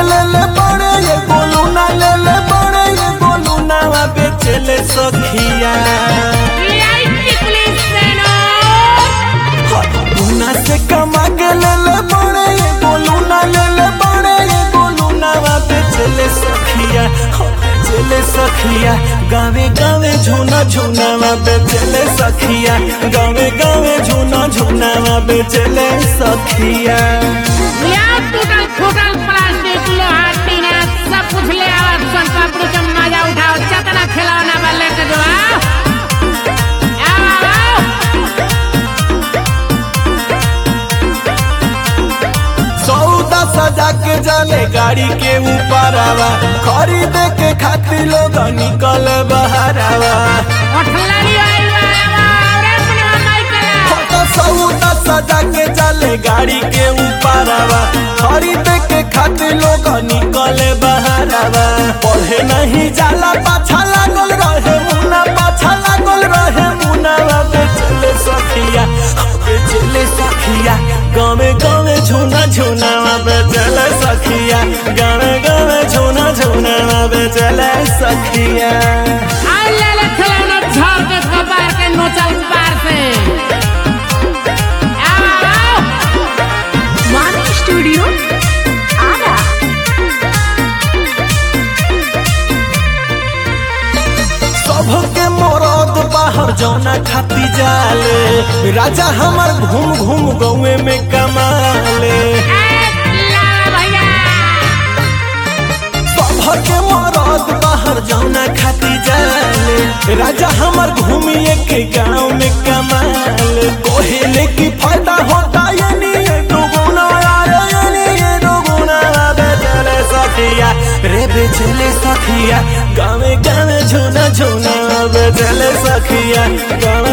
ले ले बड़े ये गोलू ना ले ले बड़े ये गोलू ना बेचले सखिया गुना से कमा के ले ले बड़े ये गोलू ना ले ले बड़े ये गोलू ना बेचले सखिया हो, बेचले सखिया गावे गावे झूना झूना बेचले सखिया गावे गावे झूना झूना बेचले सखिया टूटल फूटल प्लास्टिक लोहा टीना सब कुछ ले आओ सोन पापड़ी का मजा उठाओ चतना खिलौना में लेके जो आओ आओ, आओ सौदा सजा के जाले गाड़ी के ऊपर आवा खरीद के खातिर लोग निकल बहरावा ओठलारी आइल बा आवा रे अपने माई कला फोटो सौदा सजा के जाले गाड़ी के ऊपर आवा खरीद के खातिर लोग निकल बहरावा पढ़े नहीं जाला पाछा लागल रहे मुना पाछा लागल रहे मुना बेचले सखिया बेचले सखिया गावे गावे झूना झूना बेचले सखिया गावे गावे झूना झूना बेचले सखिया आई ले ले खिलौना झाड़ के कबार के नोचल पार से आओ आओ Money Studio Ara. सबके मरद बाहर जौना खाती जाले राजा हमार घूम घूम गौए में कमाले भैया सबके मरद बाहर जौना खाती जाले राजा हमार घूमिए के गाँव में कमाले कोहेले की फायदा होता ये नहीं दुगुना आया ये नहीं ये दुगुना बेचले सखिया रे बेचले सखिया गावे गावे झूना झूना बेचले सखिया गावे